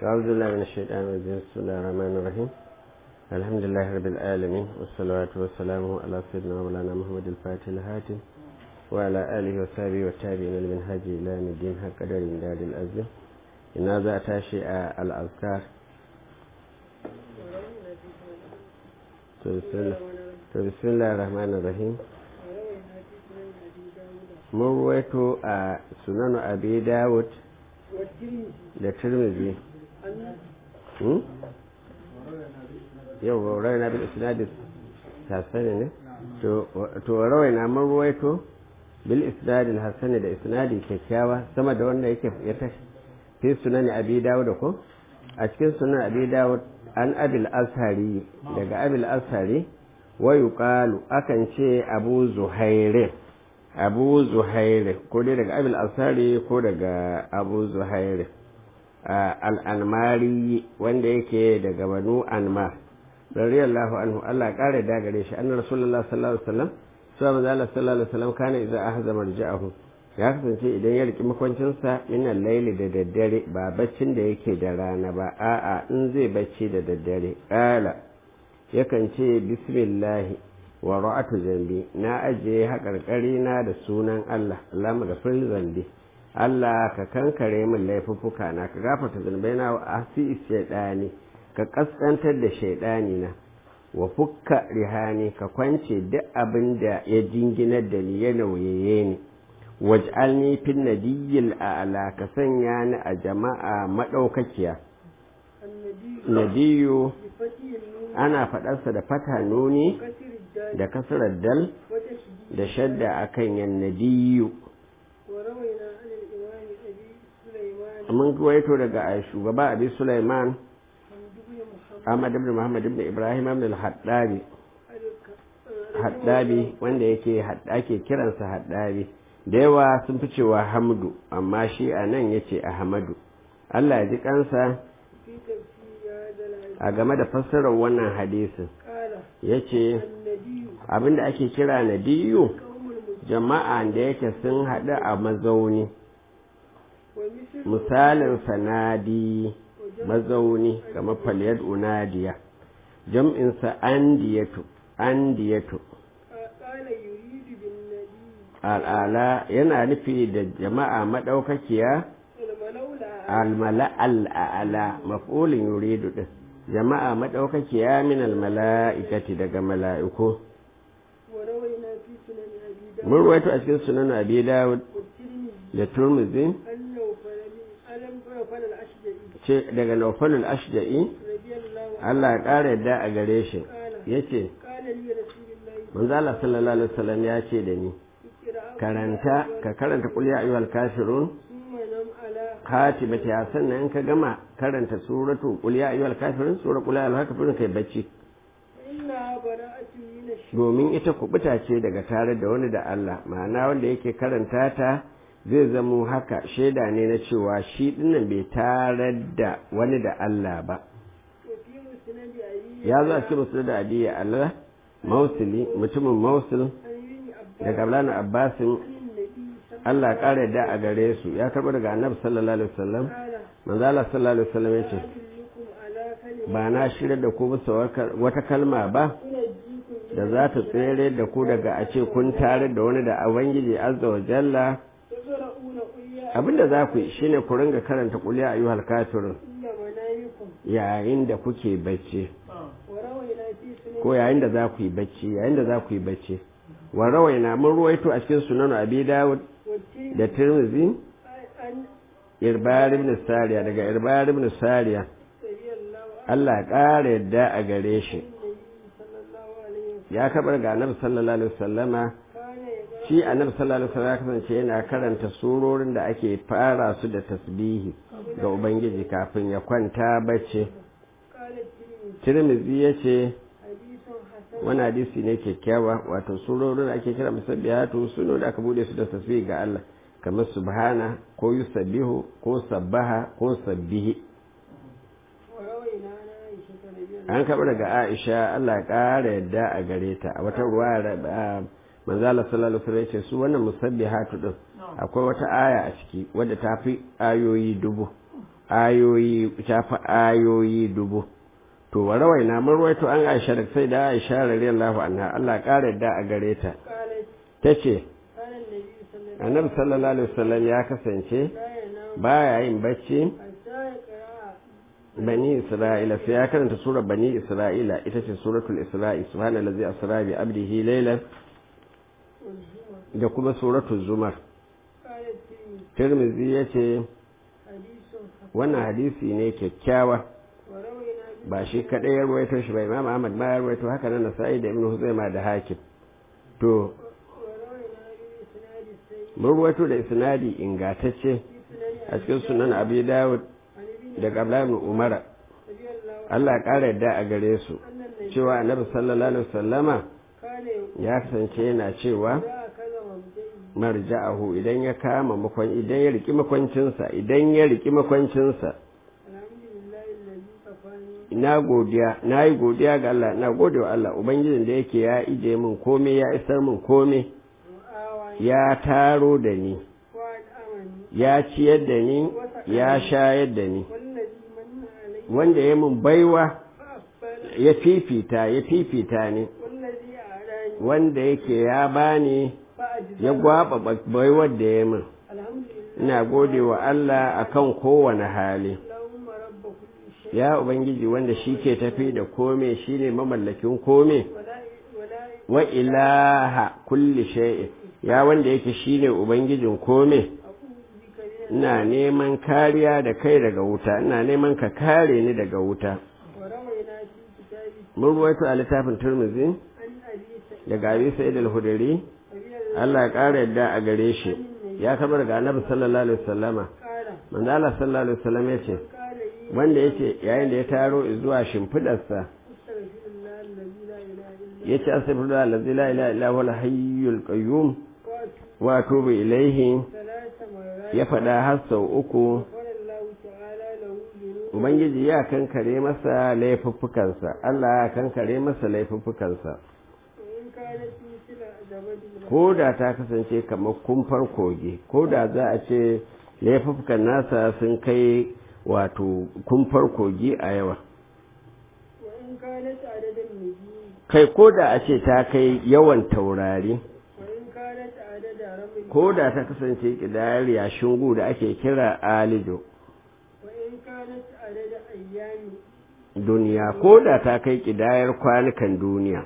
أعوذ بالله من الشيطان الرجيم بسم الله الرحمن الرحيم الحمد لله رب العالمين والصلاة والسلام على سيدنا مولانا محمد الفاتح الهاتم وعلى آله وصحبه والتابعين لمنهج إلى يوم الدين حق قدر دار الأزل إن هذا تاشي الأذكار بسم الله الرحمن الرحيم mun ruwaito a sunanu abi dawud da tirmidhi yau rai na bil isnadis hasani ne to rawai na mun ruwaito bil isnadil hasani da isnadi kyakkyawa sama da wanda yake ya tashi fi sunani abi dawud ko a cikin sunan abi dawud an abil ashari daga abil ashari wa yuqalu akan ce abu zuhairin abu zuhairi ko dai daga abil asari ko daga abu zuhairi al'anmari wanda yake daga banu anmar radiyallahu anhu Allah kare da gare shi annar rasulullah sallallahu alaihi wasallam sai manzo Allah sallallahu alaihi wasallam kana idza ahza marja'ahu ya kasance idan ya riki makwancinsa yana laili da daddare ba baccin da yake da rana ba a'a in zai bacci da daddare kala yakan ce bismillahi wa ra'atu zambi na ajiye haƙarƙari na da sunan Allah Allah magafir zambi Allah ka kankare min laifuffuka na ka gafarta zunubai na asi shaidani ka kaskantar da shaidani na wa fukka rihani ka kwance duk abin da ya jinginar da ni ya nauyaye ni waj'alni fin nadiyyil a'la ka sanya ni a jama'a madaukakiya nadiyu ana faɗarsa da fata nuni da kasarar dal da shadda a kan yannadiyu mun waito daga shugaba abi sulaiman ahmad ibn muhammad ibn ibrahim ibn al-haddabi haddabi wanda yake ake kiransa haddabi da yawa sun fi cewa hamdu amma shi a nan ya ce ahmadu allah ya ji kansa a game da fassarar wannan hadisin ya ce abinda ake kira na diyu jama'a da yake sun haɗu a mazauni misalin sanadi mazauni kamar faliyar unadiya jam'insa andiyatu andiyatu al'ala yana nufi da jama'a maɗaukakiya almala al'ala maf'ulin yuridu din jama'a maɗaukakiya min almala'ikati daga mala'iku mun ruwaito a cikin sunan abi dawud da turmuzi ce daga naufalul ashja'i Allah ya ƙara yadda a gare shi ya ce manzo Allah sallallahu alaihi wasallam ya ce da ni karanta ka karanta qul ya ayyuhal kafirun khatibati ya sannan in ka gama karanta suratu qul ya ayyuhal kafirun sura qul ya ayyuhal kafirun kai bacci domin ita kubuta ce daga tare da wani da Allah ma'ana wanda yake karanta ta zai zamo haka shaida ne na cewa shi dinnan bai tare da wani da Allah ba ya zo a cikin musulun da adiya Allah mausili mutumin mausul daga Abdullahi Abbasin Allah ƙara da a gare su ya karɓi daga annabi sallallahu alaihi wasallam manzo Allah sallallahu alaihi wasallam yace ba na shirya da ku bisa wata kalma ba da za ta tsere da ku daga a ce kun tare da wani da ubangiji azza wa jalla abinda za ku yi shine ku ringa karanta kuliya ayyuhal kafirun yayin da kuke bacci ko yayin da za ku yi bacci yayin da za ku yi bacci wa rawaina mun ruwaito a cikin sunan abi dawud da tirmizi irbar ibn sariya daga irbar ibn sariya Allah ya ƙara yadda a gare shi ya kabar ga annabi sallallahu alaihi wasallama shi annabi sallallahu alaihi wasallam ya kasance yana karanta surorin da ake fara su da tasbihi ga ubangiji kafin ya kwanta bacci tirmizi ya ce wani hadisi ne kyakkyawa wato surorin da ake kira musabbihatu suno da aka bude su da tasbihi ga Allah kamar subhana ko yusabbihu ko sabbaha ko sabbihi an kaɓa daga aisha Allah ya ƙara yadda a gare ta a wata ruwa manzala sallallahu alaihi ce su wannan musabbihatu din akwai wata aya a ciki wadda ta fi ayoyi dubu ayoyi ta fi ayoyi dubu to wa rawaina mun rawaito an Aisha da sai da Aisha radiyallahu anha Allah ƙara yadda a gare ta قالت tace كان النبي صلى الله عليه وسلم annabi sallallahu alaihi wasallam ya kasance لا ينام baya yin bacci حتى يقرأ bani isra'ila sai ya karanta surar bani isra'ila ita ce suratul isra'i subhanallazi asra bi abdihi laylan والزمر da kuma suratul zumar قالت في tirmizi yace حديث حسن wannan hadisi ne kyakkyawa وروينا ba shi kadai ya ruwaito shi ba imam ahmad ma ya ruwaito haka nan nasa'i da ibnu huzaima da hakim to وروينا بإسناد السيد mun ruwaito da isnadi ingatacce في سنن a cikin sunan abi dawud عن ابن da abdullahi ibn umara رضي الله عنه Allah ya ƙara yadda a gare su أن النبي cewa annabi sallallahu alaihi wasallama كان يقول ya kasance yana cewa إذا أكل ممجئه marja'ahu idan ya kama makon idan ya riki makwancinsa idan ya riki makwancinsa الحمد لله الذي كفاني ina godiya na yi godiya ga Allah na gode wa Allah ubangijin da yake ya ije min komai ya isar min komai وآواني ya taro da ni وأنعمني ya ciyar da ni ya shayar da ni والذي من علي wanda ya min baiwa فأقبل ya fifita ya fifita ni والذي أعلاني wanda yake ya bani فأجزل ya gwaba baiwar da ya min الحمد لله ina gode wa Allah akan kowane hali اللهم رب كل شيء ya ubangiji wanda shi ke tafi da kome shi ne mamallakin kome ولا ولا wa ilaha kulli shay'in ya wanda yake shi ne ubangijin kome أعوذ بك من ina neman kariya da kai daga wuta ina neman ka kare ni daga wuta وروينا في كتاب mun ruwaito a littafin turmizi عن أبي سعيد daga abi sa'id al-hudri رضي الله Allah ya ƙara yadda a gare shi ya kabar daga annabi sallallahu alaihi wasallama قال manzo Allah sallallahu alaihi wasallam yace قال لي wanda yace yayin da ya taro zuwa shimfidarsa استغفر الله الذي لا إله إلا yace astaghfirullah allazi la ilaha illa huwal hayyul qayyum وأتوب wa atubu ilaihi ثلاث مرات ya faɗa har sau uku غفر الله تعالى له ذنوبه ubangiji ya kankare masa laifuffukansa Allah ya kankare masa laifuffukansa وإن كانت مثل زبد البحر ko da ta kasance kamar kumfar kogi ko da za a ce laifuffukan nasa sun kai wato kumfar kogi a yawa وإن كانت عدد النجوم kai ko da a ce ta kai yawan taurari وإن كانت عدد رمل ko da ta kasance kidayar yashin gu da ake kira alijo وإن كانت عدد أيام duniya ko da ta kai kidayar kwanukan duniya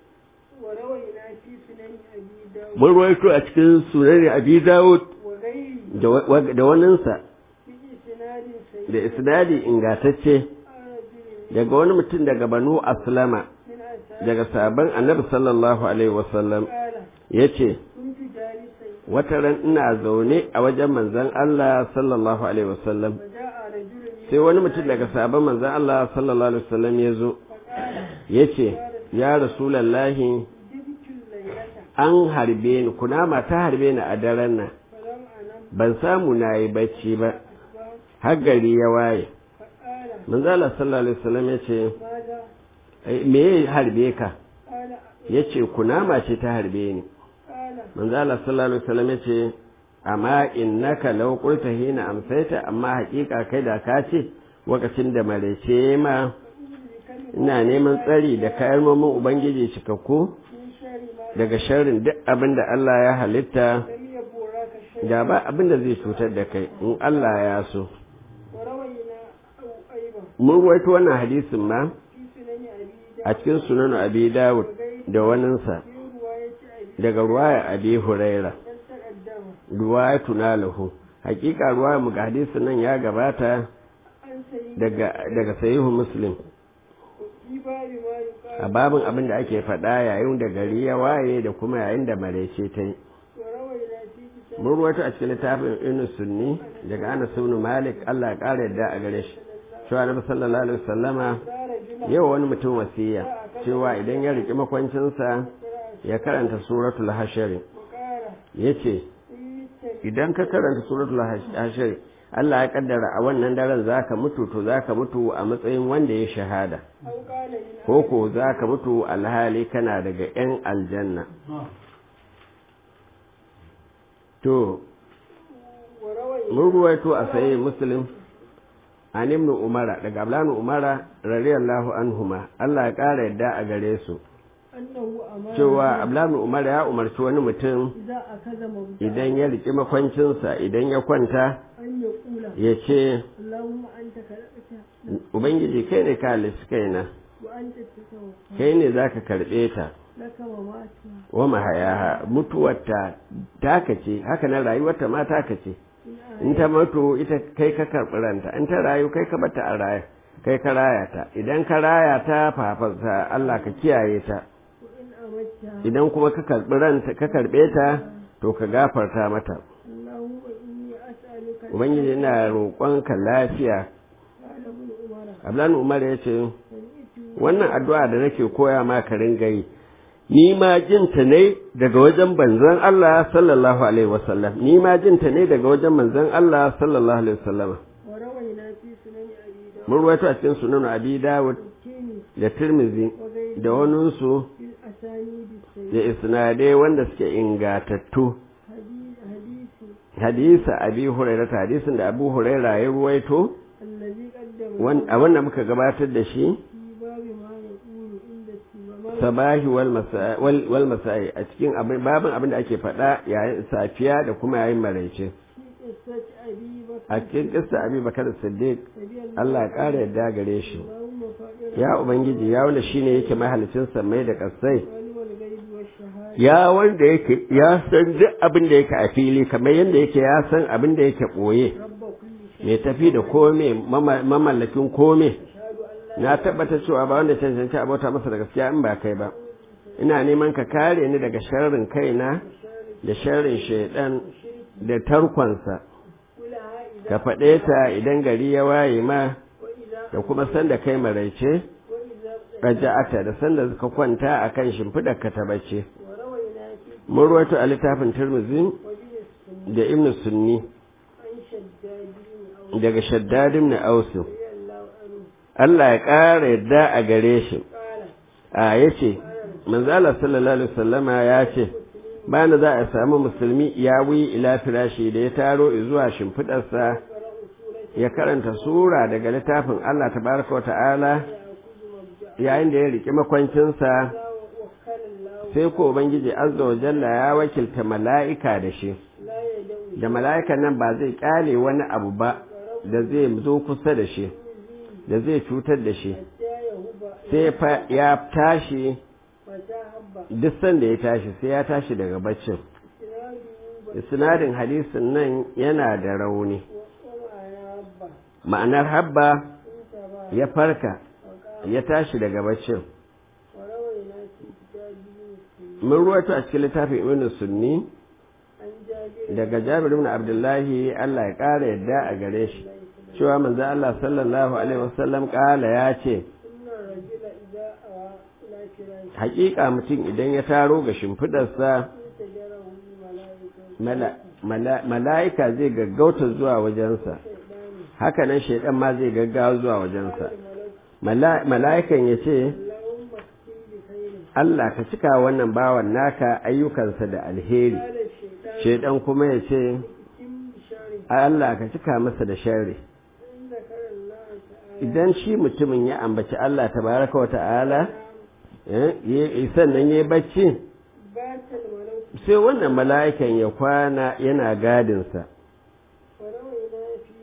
وروينا في سنن أبي داود mun ruwaito a cikin sunan abi dawud وغيره da wa- da waninsa بإسناد سيء da isnadi ingatacce رجل daga wani mutum daga banu aslama من أساس daga sabon annabi sallallahu alaihi wasallam قال ya ce كنت جالسا wata ran ina zaune a wajen manzon Allah sallallahu alaihi wasallam وجاء رجل sai wani mutum daga sabon manzon Allah sallallahu alaihi wasallam ya zo فقال ya ce ya rasulallahi جبت الليلة an harbe ni kunama ta harbe ni a daren nan فلم أنم ban samu na yi bacci ba أصبحت har gari ya waye فقال manzo Allah sallallahu alaihi wasallam ya ce ماذا "Ai, me ya harbe ka قال ya ce kunama ce ta harbe ni قال manzo Allah sallallahu alaihi wasallam ya ce amma innaka law qulta hina amsaita amma hakika kai da ka ce lokacin da marece ma ina neman tsari da kalmomin ubangiji cikakku من شر ما daga sharrin duk abin da Allah ya halitta لم يبورك شيء da ba abin da zai cutar da kai in Allah ya so وروينا أو أيضا mun ruwaito wannan hadisin ma في سنن أبي a داود cikin sunan abi dawud da waninsa في رواية أبي daga ruwaya abi huraira بل تقدم ruwaya tunalahu hakika ruwaya mu ga hadisin nan ya gabata عن سيد daga daga sahihu muslim في باب ما يقال a babin abin da ake faɗa yayin da gari ya waye da kuma yayin da maraice ta yi وروينا في كتاب mun ruwaito a cikin littafin inu sunni daga anas ibn malik Allah ya ƙara yadda a gare shi cewa annabi sallallahu alaihi wasallama دار جمعة yau wani mutum wasiya cewa idan ya riki makwancinsa ya karanta suratul hashari وقال yace إن idan ka karanta suratul hashari Allah ya kaddara a wannan daren zaka mutu to zaka mutu a matsayin wanda ya shahada أو قال من ko ko zaka mutu alhali kana daga yan aljanna to وروينا mun ruwaito a sayi muslim an ibn umara daga ablan umara radiyallahu anhuma Allah ya kara yadda a gare su annahu amara cewa ablan umara ya umarci wani mutum idza akaza mawda idan ya riki makwancinsa idan ya kwanta an ya kula ya ce Allahumma anta khalaqta ubangiji kai ne ka halitta kaina wa anta tasawwa kai ne zaka karbe ta laka mamati wa mahayaha mutuwarta taka ce haka nan rayuwarta ma taka ce in in ta mutu ita kai ka karɓi ranta in ta rayu kai ka bata a raya kai ka raya ta idan ka raya ta fafarta Allah ka kiyaye ta wa in amatta idan kuma ka karɓi ranta ka karɓe ta to ka gafarta mata Allahumma inni as'aluka ubangiji ina roƙonka lafiya qala ibn umara ablan umar ya ce sami'tu wannan addu'a da nake koya ma ka ringa yi ni ma jinta ne daga wajen manzon Allah sallallahu alaihi wasallam ni ma jinta ne daga wajen manzon Allah sallallahu alaihi wasallam wa rawayna fi sunan abi dawud mun ruwaito a cikin sunan abi dawud kini da tirmizi wa ghayri da waninsu fil asanid da isnadai wanda suke ingatattu hadisi hadisa abi hurairah hadisin da abu hurairah ya ruwaito allazi qaddama wan- a wanda muka gabatar da shi fi babi ma yaqulu inda sibama sabahi wal masa- wal- wal masai a cikin abin babin abin da ake faɗa yayin safiya da kuma yayin maraice fi qissati abi bakr a cikin kissa abi bakar siddiq radiyallahu Allah ya ƙara yadda gare shi Allahumma fa'ira ya ubangiji ya wanda shine yake mahalicin samai da kasai alimul ghaibi wash shahada ya wanda yake ya san duk abin da yake a fili kamar yadda yake ya san abin da yake ɓoye rabba kulli shay mai tafi da kome mama- mamallakin kome ashhadu an la na tabbata cewa ba wanda cancanci abota masa da gaskiya in ba kai ba ina neman ka kare ni daga sharrin kaina da sharrin shaidan da tarkonsa kulaha idza ka faɗe ta idan gari ya waye ma wa idza da kuma sanda kai maraice wa idza raja'ata da sanda ka kwanta akan shimfidar ka ta bacce wa rawayna fi mun ruwaito a littafin Tirmidhi wa bi da Ibn Sunni an shaddadin aw daga Shaddad ibn Aus radiyallahu anhu Allah ya ƙara yadda a gare shi qala a yace manzo Allah sallallahu alaihi wasallama ya ce bana za a samu musulmi ya wi ila firashi da ya taro zuwa shimfidarsa qara usulati ya karanta sura daga littafin Allah tabaraka wa ta'ala ya'khudhu mabda'a yayin da ya riki makwancinsa wa wakkala Allah sai ko ubangiji azza wa jalla ya wakilta mala'ika da shi la yad'u da mala'ikan nan ba zai kyale wani abu ba da zai zo kusa da shi da zai cutar da shi ya yahuba sai fa ya tashi mata habba duk sanda ya tashi sai ya tashi daga baccin sinadu ba isnadin hadisin nan yana da rauni wa ma'ana habba ma'anar habba inta ba ya farka wa qala ya tashi daga baccin wa rawayna fi kitabihi mun ruwaito a cikin littafin ibn sunni an jabir daga jabir ibn abdullahi Allah ya ƙara yadda a gare shi cewa manzo Allah sallallahu alaihi wasallam ƙala ya ce inna rajula idza awa ila firashi haƙiƙa mutum idan ya taro ga shimfidarsa tajarahu malaikatu mala- mala- mala'ika zai gaggauta zuwa wajensa shaydani hakanan shaidan ma zai gaggawa zuwa wajensa malak Mala- mala'ikan ya ce Allahumma kfir bi khairin Allah ka cika wannan bawan naka ayyukansa da alheri qala shaytan shaidan kuma ya ce kim bi sharri Allah ka cika masa da sharri in zakara Allah ta'ala idan shi mutumin ya ambaci Allah tabaraka wa ta'ala eh, ya- sannan ya yi bacci batal malak sai wannan mala'ikan ya kwana yana gadinsa wa rawayna fi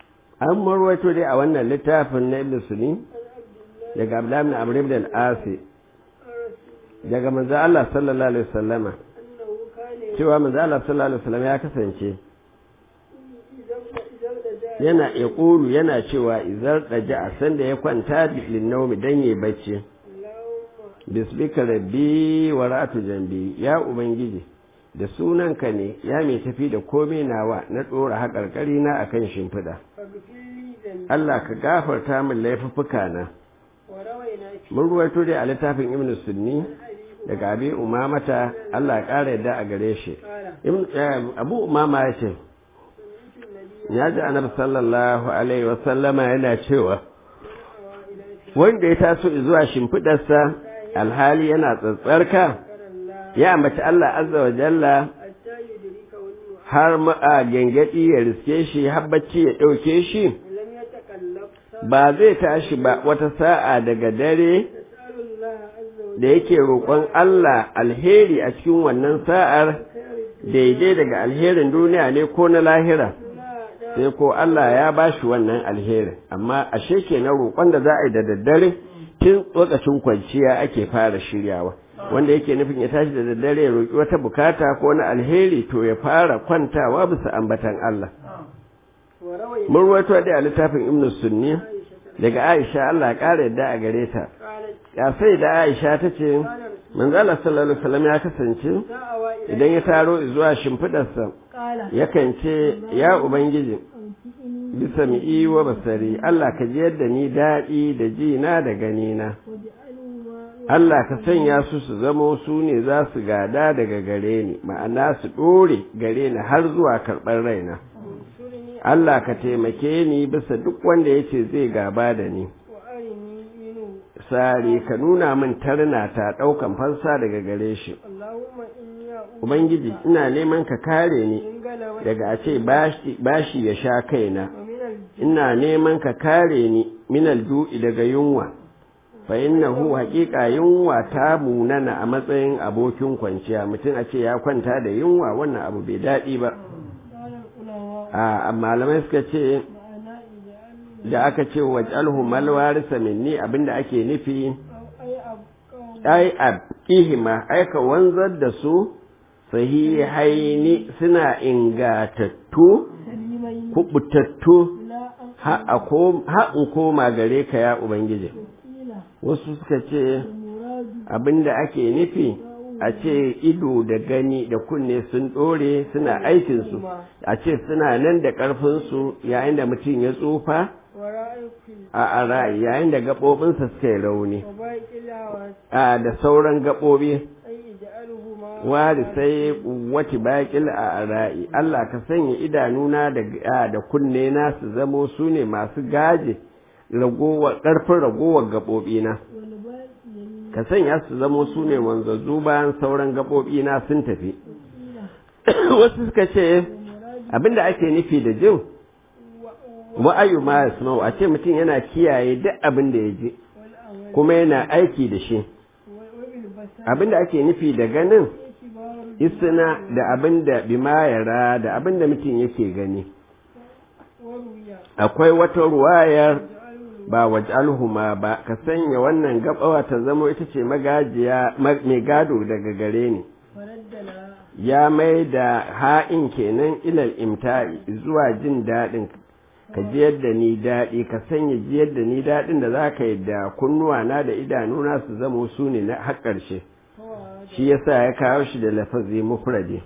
an marwaito dai a wannan littafin na ibn suni an abdullah daga abdullahi ibn amr ibn al-asi rasul daga manzo Allah sallallahu alaihi wasallama annahu kana cewa manzo Allah sallallahu alaihi wasallam ya kasance idan idan da da yana yaqulu yana cewa izar daja a sanda ya kwanta lin nawmi dan yayi bacci Allahumma bisbika rabbi wa ra'atu jambi ya ubangiji da sunanka ne ya mai tafi da komai nawa na dora haƙarƙari na akan shimfiɗa faghfir li dhanbi Allah ka gafarta min laifuffuka na wa rawayna fi mun ruwaito dai a littafin ibn sunni abi daga abi umamata Allah ya ƙara yadda a gare shi qala Ibn- eh, abu umama ya ce sami'tu an-nabiy ya ji annabi sallallahu alaihi wasallama yana cewa awa ila fi wanda ya taso zuwa shimfiɗarsa alhali yana tsatsarka zakara Allah ya ambaci Allah azza wa jalla hatta yudrika wal har ma a gengedi ya riske shi har bacci ya ɗauke shi lam yatakallaf ba zai tashi ba wata sa'a daga dare يسأل الله عز وجل da yake roƙon Allah alheri a cikin wannan sa'ar خير daidai daga alherin duniya ne ko na lahira الدنيا sai ko Allah ya ba shi wannan alherin amma ashe ke na roƙon da za a yi da daddare tun lokacin kwanciya ake fara shiryawa wanda yake nufin ya tashi da daddare ya roƙi wata bukata ko na alheri to ya fara kwantawa bisa ambatan Allah وروي mun ruwaito dai a littafin Ibn Sunni عائشة daga Aisha Allah ya ƙara yadda a gare ta قالت ya sai da Aisha ta ce كان رسول manzo Allah sallallahu alaihi wasallam ya kasance دعوة إلى idan ya taro zuwa shimfidarsa قال yakan ce ya ubangiji أنفئني bisa mi'i wa basari Allah ka ji yadda ni daɗi da ji na da gani na واجعلوا ما Allah ka sanya su su zamo su ne za su gada daga gare ni ma'ana su ɗore gare ni har zuwa karɓar raina انصرني Allah ka taimake ni bisa duk wanda ya ce zai gaba da ni وأرني منه sare ka nuna min tarna ta ɗaukan fansa daga gare shi اللهم إني أعوذ Ubangiji ina neman ka kare ni من غلبة daga a ce bashi bashi ya sha kaina ومن الجن ina neman ka kare ni minal du'i daga yunwa fa innahu haqiqa yunwa ta munana a matsayin abokin kwanciya mutum a ce ya kwanta da yunwa wannan abu bai daɗi ba قال العلماء a malamai suka ce معنى اجعل da aka ce waj'alhu mal warisa minni abinda ake nufi أو أي أبقى ai abqihima ai ka wanzar da su sahihaini suna ingatattu سليمين kubutattu لا أن ha a kom- ha in koma gare ka ya ubangiji قيل wasu suka ce المراد abinda ake nufi a ce ido da gani da kunne sun ɗore suna aikinsu a ce suna nan da ƙarfinsu yayin da mutum ya tsufa وراء كل a a ra'ayi yayin da gaɓoɓinsa suka yi rauni وباقي الهوات a da sauran gaɓoɓi أي اجعلهما wari sai wati baƙil a ra'ayi Allah ka sanya idanuna da a, da kunne na su zamo su ne masu gaje ragowar ƙarfin ragowar gaɓoɓina والباقي ka sanya su zamo su ne wanzazzu bayan sauran gaɓoɓina sun tafi قيل wasu suka ce المراد abinda ake nufi da jin wa'ayu ma yasma'u a ce mutum yana kiyaye duk abin da ya ji والأول kuma yana aiki da shi وبالبصر abinda ake nufi da ganin اعتبار isna da abin da bima yara da abin da mutum yake gani وروي akwai wata ruwayar جعلوا ba waj'alhuma ba ka sanya wannan gabawa ta zamo ita ce magajiya ma- mai gado daga gare ni فردنا ya mai da ha'in kenan ilal imta'i zuwa jin daɗin ka jiyar da ni daɗi ka sanya jiyar da ni daɗin da za ka yi da kunnuwa na da idanuna su zamo su ne na har ƙarshe فوعد shi yasa ya kawo shi da lafazi mufradi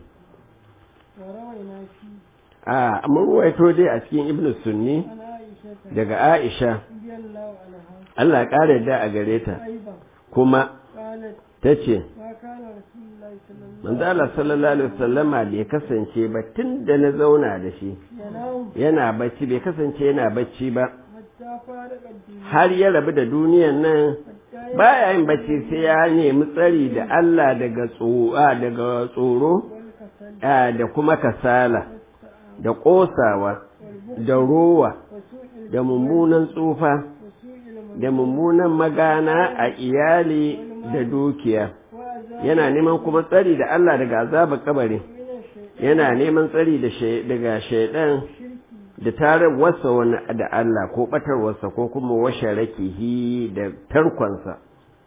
وروينا فيه a mun ruwaito dai a cikin ibnu sunni عن عائشة daga aisha رضي الله عنها Allah ya ƙara yadda a gare ta أيضا kuma قالت ta ce ما كان رسول الله صلى الله manzo Allah sallallahu alaihi wasallama bai kasance ba tun da na zauna da shi ينام yana bacci bai kasance yana bacci ba حتى فارق الدنيا har ya rabu da duniyan nan حتى baya yin bacci sai ya nemi tsari da Allah daga tsoro daga tsoro والكسل a, da kuma kasala والسعى da kosawa والبخل da rowa وسوء da mummunan tsufa وسوء المن da mummunan magana a iyali da dukiya وعذاب yana neman kuma tsari da Allah daga azabar kabari من الشيطان yana neman tsari da shay- daga shaidan الشرك da tarar wasa wani da Allah ko batarwarsa ko kuma washe rakihi da tarkonsa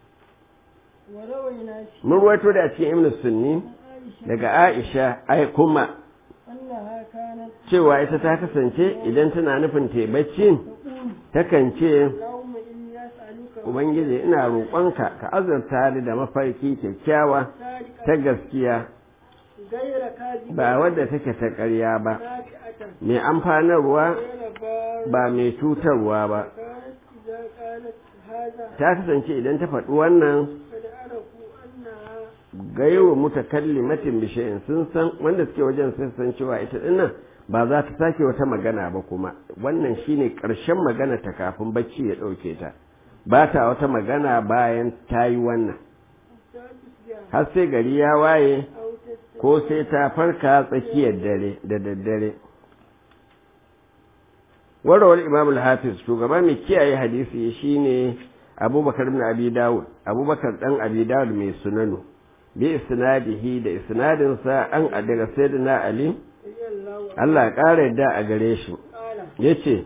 وروينا فيه mun ruwaito da cikin ibn sunni عن عائشة daga Aisha ai kuma أنها كانت cewa ita ta kasance idan tana nufin ta bacci تقول takan ce اللهم إني أسألك ubangiji ina roƙonka ka azurta ni da mafarki kyakkyawa سارقا ta gaskiya غير كاذب ba wadda take ta ƙarya ba نافعة mai amfanarwa غير بار ba mai cutarwa ba كانت إذا قالت هذا ta kasance idan ta faɗi wannan قد عرفوا أنها gaiwa mutakallimatin bishayin sun san wanda suke wajen sun san cewa ita dinnan ba za ta sake wata magana ba kuma wannan shine ƙarshen magana ta kafin bacci ya ɗauke ta ba ta wata magana bayan ta yi wannan حتى تصبح har sai gari ya waye أو تستيقظ ko sai ta farka tsakiyar dare da daddare warawar imam al-hafiz shugaba mai kiyaye hadisi shine abubakar ibn abi dawud abubakar dan abi dawud mai sunanu bi isnadihi da isnadin sa an daga sayyidina ali Allah ya kare yadda a gare shi yace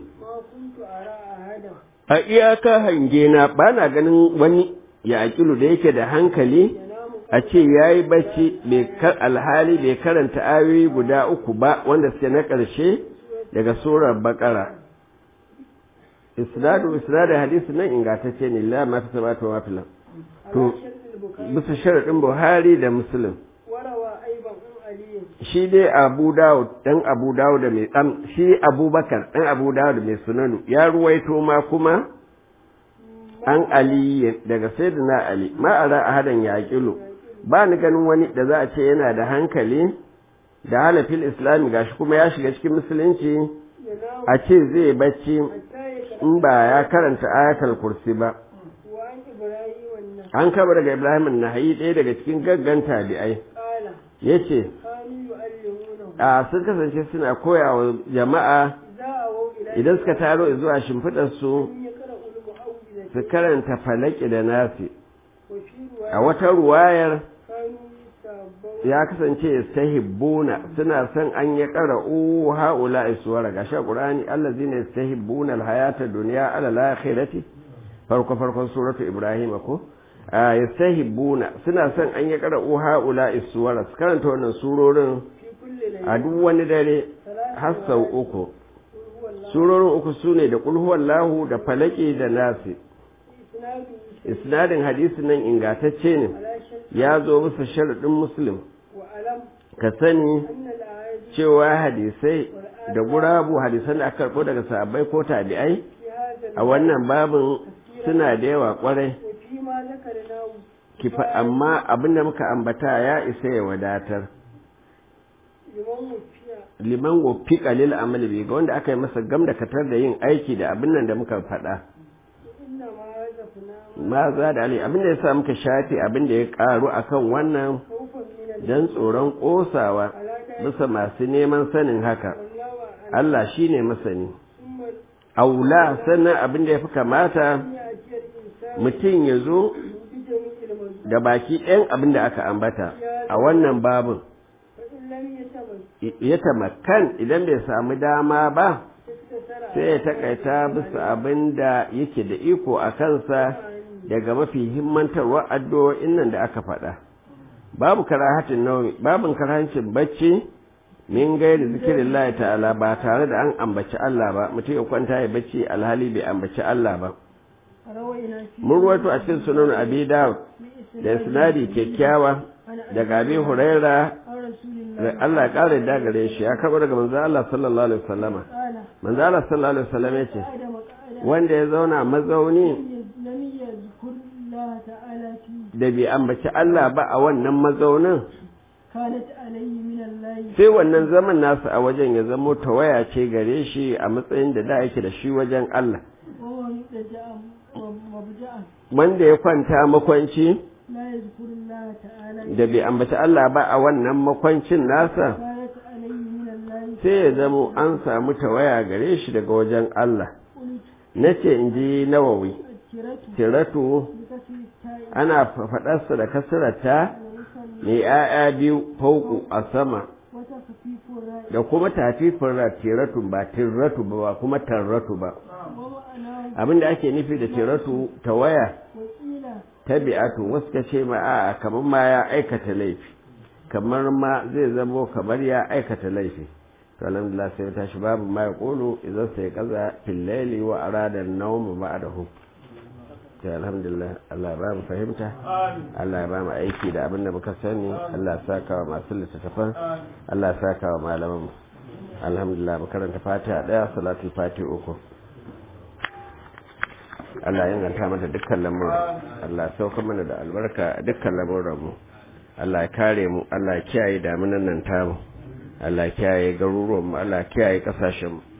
a iyaka hange na bana ganin wani ya aƙilu da yake da hankali a ce ya yi bacci alhali bai karanta ayoyi guda uku ba wanda suke na ƙarshe daga surar bakara isnadu isnadu hadisi nan ingantacce ne la ma ta sabata wa filan to bisa sharaɗin buhari da muslim shi dai abu dawud dan abu dawud da mai tsam shi abubakar dan abu dawud mai sunanu ya ruwaito ma kuma an ali daga sayyidina ali ma ara ahadan ya kilo ba ni ganin wani da za a ce yana da hankali da halafil islami gashi kuma ya shiga cikin musulunci a ce zai bacci in ba ya karanta ayatul kursi ba an kaba daga ibrahim nahayi ɗaya daga cikin gaggan tabi'ai ya ce a sun kasance suna koya wa jama'a idan suka taro zuwa shimfiɗarsu su karanta falaki da nasi a wata ruwayar ya kasance yastahibbuna suna son an ya qara'u haula iswara ga sha qur'ani allazina yastahibbuna alhayata dunya ala alakhirati farko farkon suratu ibrahim ko yastahibbuna suna son an ya qara'u haula iswara su karanta wannan surorin a duk wani dare har sau uku surorin uku sune da qul huwallahu da falaki da nasi isnadin hadisi nan ingatacce ne ya zo musu sharaɗin muslim ka sani cewa hadisai da gurabu hadisan da aka karɓo daga sahabbai ko tabi'ai a wannan babin suna da yawa kwarai kifa amma abin da muka ambata ya isa ya wadatar liman wofi kalil amali bi ga wanda aka yi masa gam da katar da yin aiki da abin nan da muka faɗa ma za da ali abin da ya sa muka shafe abin da ya karu akan wannan don tsoron kosawa bisa masu neman sanin haka Allah shi ne masani aula sannan abin da ya fi kamata mutum ya zo da baki ɗayan abin da aka ambata a wannan babin ya tamakan idan bai samu dama ba sai ya takaita bisa abin da yake da iko a kansa daga mafi himmantarwa addu'o'in nan da aka faɗa. Babu karahatin naumi, babin karahancin bacci min gairi zikirin Allah ta'ala ba tare da an ambaci Allah ba, mutum ya kwanta ya bacci alhali bai ambaci Allah ba. Mun ruwato a cikin sunan Abi Dawud da sinadi kyakkyawa daga Abi Huraira Allah ya ƙara da gare shi ya karɓo daga manzo Allah sallallahu alaihi wasallama. Manzo Allah sallallahu alaihi wasallama ya ce wanda ya zauna mazauni da bai ambaci Allah ba a wannan mazaunin sai wannan zaman nasu a wajen ya zamo tawaya ce gare shi a matsayin da da yake da shi wajen Allah wanda ya kwanta makwanci da bai ambaci Allah ba a wannan makwancin nasa sai ya zamo an samu tawaya gare shi daga wajen Allah na ce in ji nawawi tiratu ana faɗarsa da kasirata mai ‘ya'ya biyu fauku a sama da kuma tafifin tiratu ba tiratu ba kuma tarratu ba abinda ake nufi da tiratu ta waya tabi'atu wasu ka ce ma a kamar ma ya aikata laifi kamar ma zai zamo kamar ya aikata laifi to alhamdulillah sai tashi babu ma ya kolo idan sai kaza fil laili wa arada an-nawm ba'dahu to alhamdulillah Allah ba mu fahimta Allah ya ba mu aiki da abin da muka sani Allah ya saka wa masu littattafan Allah ya saka wa malaman mu alhamdulillah mu karanta fatiha daya salatul fatiha uku Allah ya inganta mata dukkan lamuran Allah ya sauka mana da albarka a dukkan lamuran mu Allah ya kare mu Allah ya kiyaye damunan nan tamu Allah ya kiyaye garuruwan mu Allah ya kiyaye kasashen mu